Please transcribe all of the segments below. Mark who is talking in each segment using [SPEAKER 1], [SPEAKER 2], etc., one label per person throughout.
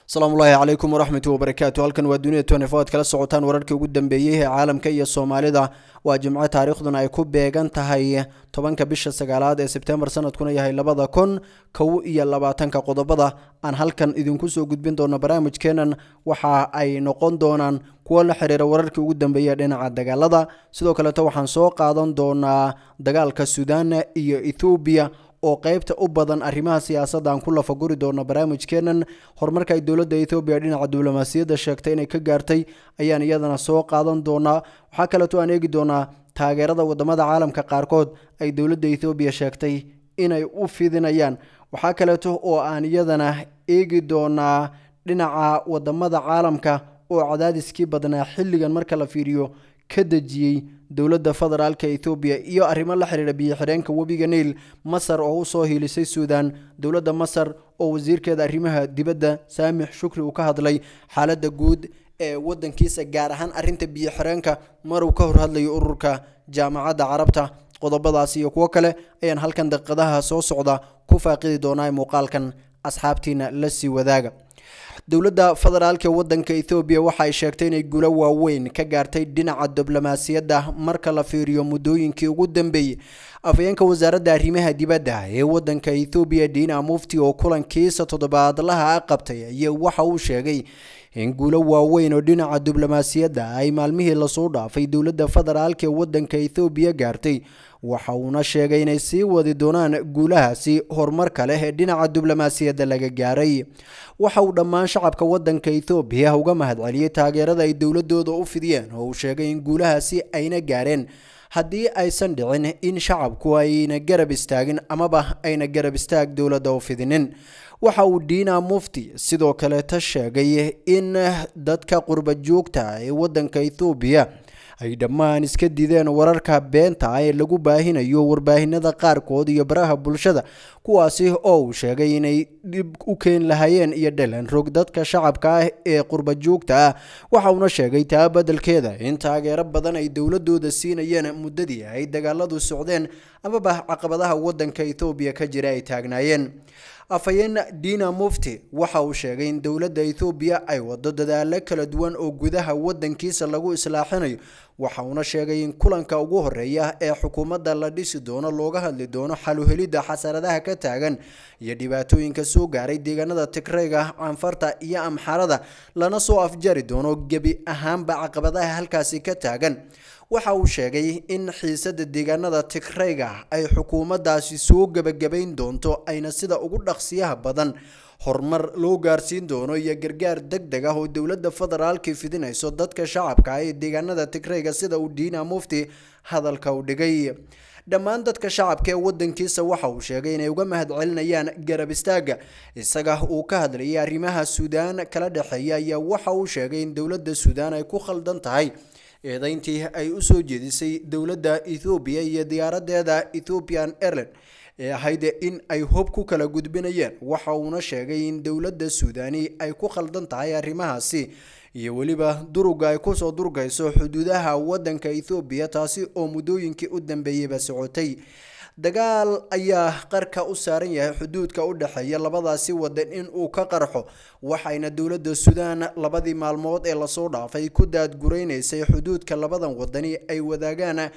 [SPEAKER 1] asalaamullaahi calaykum waraxmatu wabarakaatu halkan waa dunida tnfo ad kala socotaan wararkii ugu dambeeyey ee caalamka iyo soomaalida waa jimco taariikhduna ay ku beegan tahay tobanka bisha sagaalaad ee sebtembar sanadkuna yahay labada kun kow iyo labaatanka qodobada aan halkan idinku soo gudbin doono barnaamijkeenan waxa ay noqon doonaan kuwo la xiriira wararkii ugu dambeeya dhinaca dagaalada sidoo kaleeto waxaan soo qaadan doonaa dagaalka suudaan iyo ethoobiya oo qeybta u badan arrimaha siyaasadda aan ku lafaguri doono barnaamijkeenan horumarka ay dowladda ethoobiya dhinaca diblomaasiyadda sheegtay inay ka gaartay ayaan iyadana soo qaadan doonaa waxaa kaleeto aan eegi doonaa taageerada wadamada caalamka qaarkood ay dowladda ethoobiya sheegtay inay u fidinayaan waxaa kaleeto oo aan iyadana eegi doonaa dhinaca wadamada caalamka oo cadaadiskii badnaa xilligan marka la fiiriyo ka dejiyey dowladda federaalka ethoobiya iyo arrimo la xiriira biyo-xireenka webiga niil masar oo usoo hiilisay suudaan dowladda masar oo wasiirkeeda arrimaha dibadda saamix shukri uu ka hadlay xaaladda guud ee wadankiisa gaar ahaan arrinta biyo-xireenka maruu ka hor hadlayo ururka jaamacadda carabta qodobadaas iyo kuwo kale ayaan halkan daqiiqadaha soo socda ku faaqidi doonaa muuqaalkan asxaabtiina la sii wadaaga dowladda federaalka wadanka ethoobiya waxa ay sheegtay inay gulo waaweyn ka gaartay dhinaca diblomaasiyadda marka la fiiriyo muddooyinkii ugu dambeeyey afhayeenka wasaaradda arrimaha dibadda ee wadanka ethoobiya diina mufti oo kulankiisa toddobaadlaha a qabtay ayaa waxa uu sheegay in guulo waaweyn oo dhinaca diblomaasiyadda ay maalmihii lasoo dhaafay dowladda federaalka ee wadanka ethoobiya gaartay waxa uuna sheegay inay sii wadi doonaan guulahaasi horumarka leh ee dhinaca diblomaasiyadda laga gaaray waxa uu dhammaan shacabka wadanka ethoobiya uga mahadceliyey taageerada ay dowladooda u fidiyeen oo uu sheegay in guulahaasi ayna gaareen haddii aysan dhicin in shacabku ayna garab istaagin amaba ayna garab istaag dowladda u fidinin waxa uu diina mufti sidoo kaleeta sheegay in dadka qurba joogta ee wadanka ethoobiya ay dhammaan iska dideen wararka beenta ah ee lagu baahinayo warbaahinada qaarkood iyo baraha bulshada kuwaasi oo uu sheegay inay dhib u keeni lahaayeen iyo dhalan rog dadka shacabka ah ee qurba joogta ah waxa uuna sheegay taa beddelkeeda in taageero badan ay dowladooda siinayeen muddadii ay dagaaladu socdeen amaba caqabadaha wadanka ethoobiya ka jira ay taagnaayeen afhayeen diina mufti waxa uu sheegay in dowladda ethoobiya ay wado dadaalo kala duwan oo gudaha wadankiisa lagu islaaxinayo waxa uuna sheegay in kulanka ugu horeeya ee xukuumadda la dhisi doono looga hadli doono xaluhelidda xasaradaha ka taagan iyo dhibaatooyinka soo gaaray deegaanada tigreyga canfarta iyo amxarada lana soo afjari doono gebi ahaanba caqabadaha halkaasi ka taagan waxa uu sheegay in xiisada deegaanada tigreyga ay xukuumaddaasi soo gebagabayn doonto ayna sida ugu dhaqsiyaha badan horumar loo gaarsiin doono iyo gargaar deg deg ah oo dowladda federaalka fidinayso dadka shacabka ee deegaanada tigreyga sida uu diina mufti hadalka u dhigay dhammaan dadka shacabka ee wadankiisa waxa uu sheegay inay uga mahadcelinayaan garab istaaga isaga uu ka hadlayay arrimaha suudaan kala dhexeeya ayaa waxa uu sheegay in dowladda suudaan ay ku khaldan tahay eedeyntii ay usoo jeedisay dowladda ethoobiya iyo diyaaradeeda ethiopian airline ee ahayd in ay hob ku kala gudbinayeen waxa uuna sheegay in dowladda suudani ay ku khaldan tahay arrimahaasi iyo weliba duruga ay kusoo durgayso xuduudaha wadanka ethoobiya taasi oo muddooyinkii u dambeeyeyba socotay dagaal ayaa qarka u saaran yahay xuduudka u dhexeeya labadaasi wadan in uu ka qarxo waxayna dowladda suudaan labadii maalmood ee lasoo dhaafay ku daadguraynaysay xuduudka labadan wadani ay wadaagaan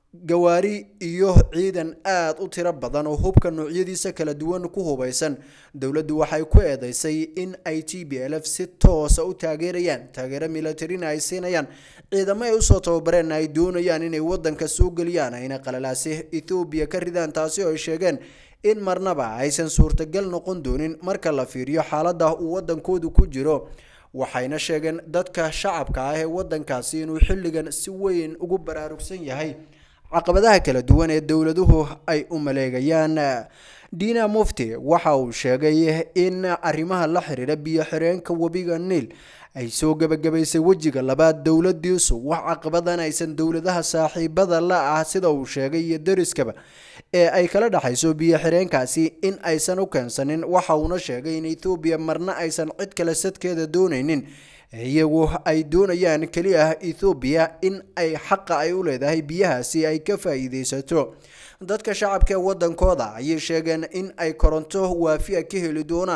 [SPEAKER 1] gawaari iyo ciidan aada u tiro badan oo hubka noocyadiisa kala duwan ku hubaysan dowladdu waxay ku eedeysay in ay t b l f si toosa u taageerayaan taageero militarina ay siinayaan ciidamo ay usoo tababareen ay doonayaan inay wadanka soo geliyaan ayna qalalaasi ethoobiya ka ridaan taasi oo ay sheegeen in marnaba aysan suurtagal noqon doonin marka la fiiriyo xaalada uu wadankoodu ku jiro waxayna sheegeen dadka shacabka ah ee wadankaasi inuu xilligan si weyn ugu baraarugsan yahay caqabadaha kala duwan ee dowladuhu ay u maleegayaan diina mufti waxa uu sheegay in arrimaha la xiriira biyo-xireenka webiga niil ay soo gebagabaysay wejiga labaad dowladiisu wax caqabadan aysan dowladaha saaxiibada la ah sida uu sheegay iyo dariskaba ee ay kala dhexayso biyo-xireenkaasi in aysan u keensanin waxa uuna sheegay in ethoobiya marna aysan cid kale sadkeeda doonaynin iyagu ay doonayaan keliya ethoobiya in ay xaqa ay u leedahay biyahaasi ay ka faa'iidaysato dadka shacabka ee wadankooda ayay sheegeen in ay koronto waafiya ka heli doonaan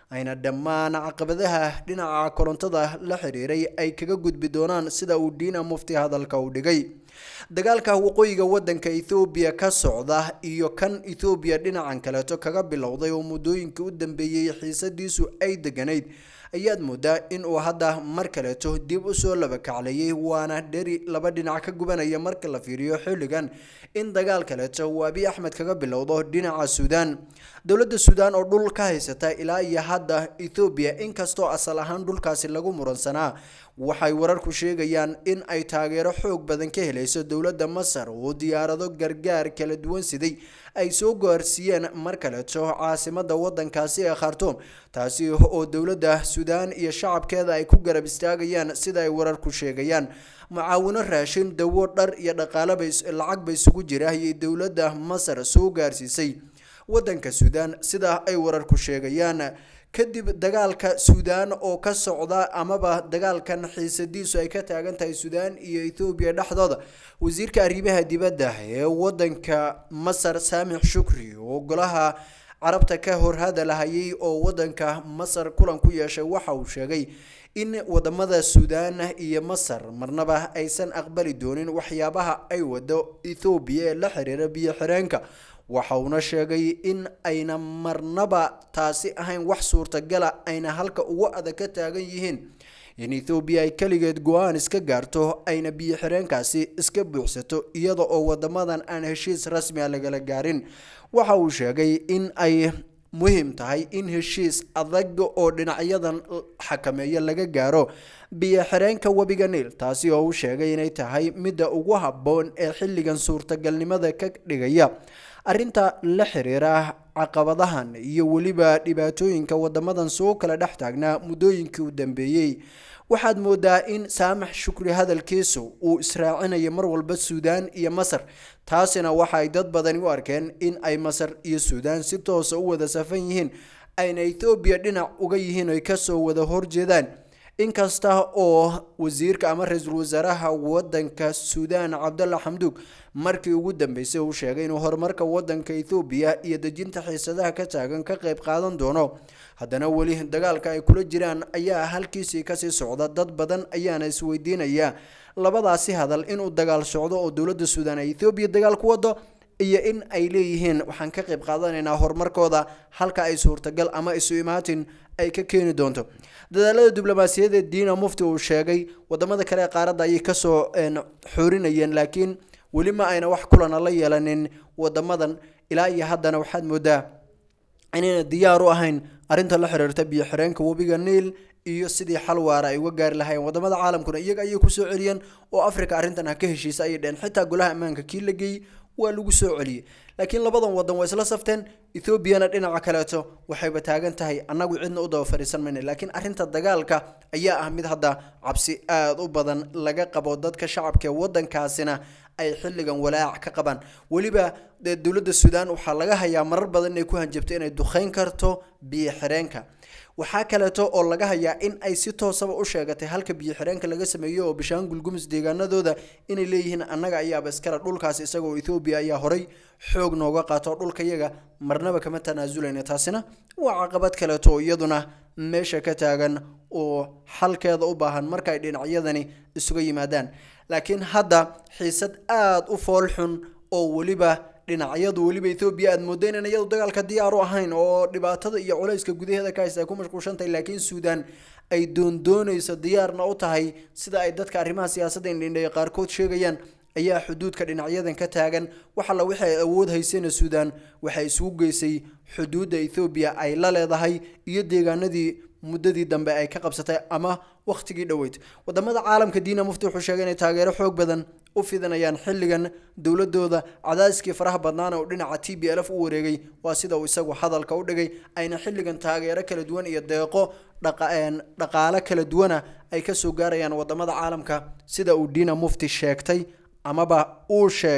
[SPEAKER 1] ayna dhammaan caqabadaha dhinaca korontada la xiriiray ay kaga gudbi doonaan sida uu diina mufti hadalka u dhigay dagaalka waqooyiga wadanka ethoobiya ka socda iyo kan ethoobiya dhinacan kaleeto kaga bilowday oo muddooyinkii u dambeeyey xiisadiisu ay deganayd ayaad moodaa in uu hadda mar kaleeto dib usoo labakaclayay waana dheri laba dhinac ka gubanaya marka la fiiriyo xilligan in dagaal kaleeto uu abiy axmed kaga bilowdo dhinaca suudaan dowladda suudaan oo dhul ka haysata ilaa iyo hadda ethoobiya inkastoo asal ahaan dhulkaasi lagu muransanaa waxay wararku sheegayaan in ay taageero xoog badan ka helayso dowladda masar oo diyaarado gargaar kala duwan siday ay soo gaarsiiyeen mar kaleeto caasimada wadankaasi ee khartoum taasi oo dowladda suudaan iyo shacabkeeda ay ku garab istaagayaan sida ay wararku sheegayaan mucaawino raashin dawo dhar iyo dhaqaaleba lacag ba isugu jira ayay dowladda masar soo gaarsiisay wadanka suudaan sida ay wararku sheegayaan kadib dagaalka suudaan oo ka socda amaba dagaalkan xiisadiisu ay ka taagan tahay suudaan iyo ethoobiya dhexdooda wasiirka arrimaha dibadda ee wadanka masar saamix shukri oo golaha carabta ka hor hadalhayay oo wadanka masar kulan ku yeeshay waxa uu sheegay in wadamada suudaan iyo masar marnaba aysan aqbali doonin waxyaabaha ay wado ethoobiya ee la xiriira biyo xireenka waxa uuna sheegay in ayna marnaba taasi ahayn wax suurtagala ayna halka ugu adag ka taagan yihiin in ethoobiya ay keligeed go-aan iska gaarto ayna biyo xireenkaasi iska buuxsato iyada oo wadamadan aan heshiis rasmi a lagala gaarin waxa uu sheegay in ay muhiim tahay in heshiis adag oo dhinacyadan xakameeya laga gaaro biyo xireenka webiga niil taasi oo uu sheegay inay tahay midda ugu habboon ee xilligan suurtagalnimada ka dhigaya arrinta la xiriira caqabadahan iyo weliba dhibaatooyinka wadamadan soo kala dhex taagnaa muddooyinkii u dambeeyey waxaad moodaa in saamax shukri hadalkiisu uu israacinayo mar walba suudaan iyo masar taasina waxa ay dad badani u arkeen in ay masar iyo suudaan si toosa u wada safan yihiin ayna ethoobiya dhinac uga yihiin oy kasoo wada horjeedaan inkasta oo wasiirka ama ra-iisul wasaaraha wadanka suudaan cabdalla xamduug markii ugu dambeysay uu sheegay inuu horumarka wadanka ethoobiya iyo dejinta xiisadaha ka taagan ka qayb qaadan doono haddana weli dagaalka ay kula jiraan ayaa halkiisii kasii socda dad badan ayaana isweydiinaya labadaasi hadal inuu dagaal socdo oo dowladda suudaan ay ethoobiya dagaal ku wado iyo in ay leeyihiin waxaan ka qayb qaadanaynaa horumarkooda halka ay suurtagal ama isu imaatin ay ka keeni doonto dadaalada diblomaasiyadeed diina mufti uu sheegay wadamada kale ee qaaradda ayay kasoo xoorinayeen laakiin weli ma ayna wax kulana la yeelanin wadamadan ilaa iyo haddana waxaad moodaa inayna diyaar u ahayn arrinta la xiriirta biyo xireenka webiga niil iyo sidii xal waara ay uga gaari lahaayeen wadamada caalamkuna iyaga ayay kusoo celiyeen oo africa arrintan ha ka heshiisa ayay dheheen xitaa golaha ammaanka kii la geeyey waa lagu soo celiyey laakiin labadan wadan waa isla safteen ethoobiana dhinaca kaleeto waxayba taagan tahay annagu cidna u daba fadhiisan mayna laakiin arrinta dagaalka ayaa ah mid hadda cabsi aada u badan laga qabo dadka shacabka ee wadankaasina ay xilligan walaac ka qabaan weliba dowladda suudaan waxaa laga hayaa marar badan inay ku hanjabto inay duqeyn karto biyo xireenka waxaa kaleeto oo laga hayaa in ay si toosaba u sheegatay halka biyo xireenka laga sameeyo oo bishaangul gumus deegaanadooda inay leeyihiin annaga ayaaba iskale dhulkaas isagoo ethoobiya ayaa horay xoog nooga qaato dhulka yaga marnaba kama tanaasuleyna taasina waa caqabad kaleeto oo iyaduna meesha ka taagan oo xalkeeda u baahan marka ay dhinacyadani isuga yimaadaan laakiin hadda xiisad aada u fool xun oo weliba dhinacyadu weliba ethoobiya aad moodo inaan iyadu dagaalka diyaar u ahayn oo dhibaatada iyo culayska gudaheeda ka haysta ay ku mashquulshantahay laakiin suudaan ay doondoonayso diyaarna u tahay sida ay dadka arrimaha siyaasadda indhindheeya qaarkood sheegayaan ayaa xuduudka dhinacyadan ka taagan wax alla wixii ay awood haysayna suudaan waxay isugu geysay xuduudda ethoobiya ay la leedahay iyo deegaanadii muddadii dambe ay ka qabsatay ama wakhtigii dhoweyd wadamada caalamka diina mufti wuxuu sheegay inay taageero xoog badan u fidinayaan xilligan dowladooda cadaadiskii faraha badnaana uu dhinaca t b lf u wareegay waa sida uu isagu hadalka u dhigay ayna xilligan taageero kala duwan iyo deeqo dhaqaale kala duwana ay kasoo gaarayaan wadamada caalamka sida uu diina mufti sheegtay amaba uu sheegay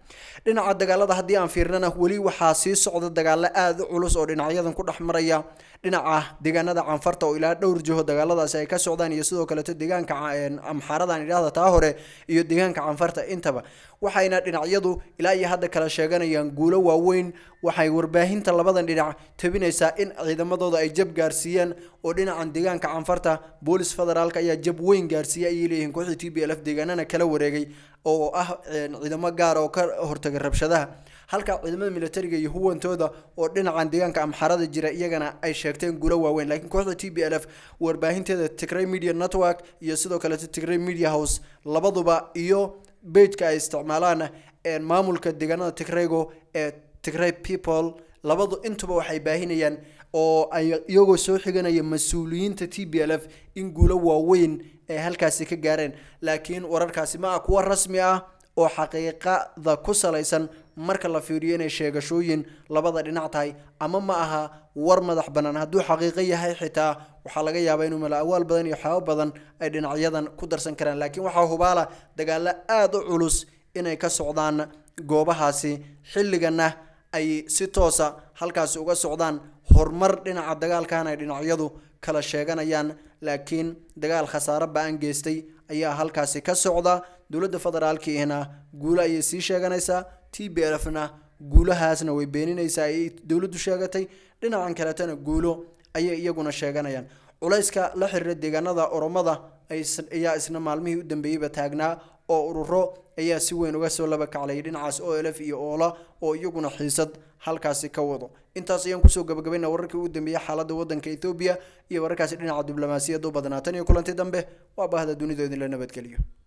[SPEAKER 1] dhinaca dagaalada haddii aan fiirnana weli waxaa sii socda dagaalo aada u culus oo dhinacyadan ku dhex maraya dhinaca deegaanada canfarta oo ilaa dhowr jiho dagaaladaasi ay ka socdaan iyo sidoo kaleeto deegaanka amxaaradan idhaahda taa hore iyo deegaanka canfarta intaba waxayna dhinacyadu ilaa iyo hadda kala sheeganayaan guulo waaweyn waxay warbaahinta labadan dhinac tabinaysaa in ciidamadooda ay jab gaarsiiyeen oo dhinacan deegaanka canfarta boolis federaalk ayaa jab weyn gaarsiiyay ayay leeyihiin kooxda t b l f deegaanana kala wareegay oo ah ciidamo gaar oo ka hortagay rabshadaha halka ciidamada militariga iyo huwantooda oo dhinacan deegaanka amxarada jira iyagana ay sheegteen guulo waaweyn laakiin kooxda t b l f warbaahinteeda tigray media network iyo sidoo kaleeto tigray media house labaduba iyo bejka ay isticmaalaan maamulka deegaanada tigraygo ee tigray people labadu intuba waxay baahinayaan oo ay iyagoo soo xiganaya mas-uuliyiinta t b l f in guulo waaweyn ay halkaasi ka gaareen laakiin wararkaasi ma ah kuwa rasmi ah oo xaqiiqada ku salaysan marka la fiiriyo inay sheegashooyin labada dhinac tahay ama ma aha war madax bannaan hadduu xaqiiqo yahay xitaa waxaa laga yaabaa inuu mala awaal badan iyo waxyaabo badan ay dhinacyadan ku darsan karaan laakiin waxaa hubaala dagaalo aada u culus inay ka socdaan goobahaasi xilligana ay si toosa halkaasi uga socdaan horumar dhinaca dagaalkan ay dhinacyadu kala sheeganayaan laakiin dagaal khasaare ba-an geystay ayaa halkaasi ka socda dowladda federaalkiina guulo ayay sii sheeganaysaa t b lf na guulahaasna way beeninaysaa ayay dowladdu sheegatay dhinacan kaletana guulo ayay iyaguna sheeganayaan culayska la xiriira deegaanada oromada ayaa isna maalmihii u dambeeyeyba taagnaa oo ururo ayaa si weyn uga soo laba kaclayay dhinacaas o l f iyo oola oo iyaguna xiisad halkaasi ka wado intaas ayaan kusoo gabagabayna wararkii ugu dambeeyey xaaladda wadanka ethoobiya iyo wararkaasi dhinaca diblomaasiyadda u badnaa tan iyo kulanti dambe waa baahda dunidoodin la nabadgeliyo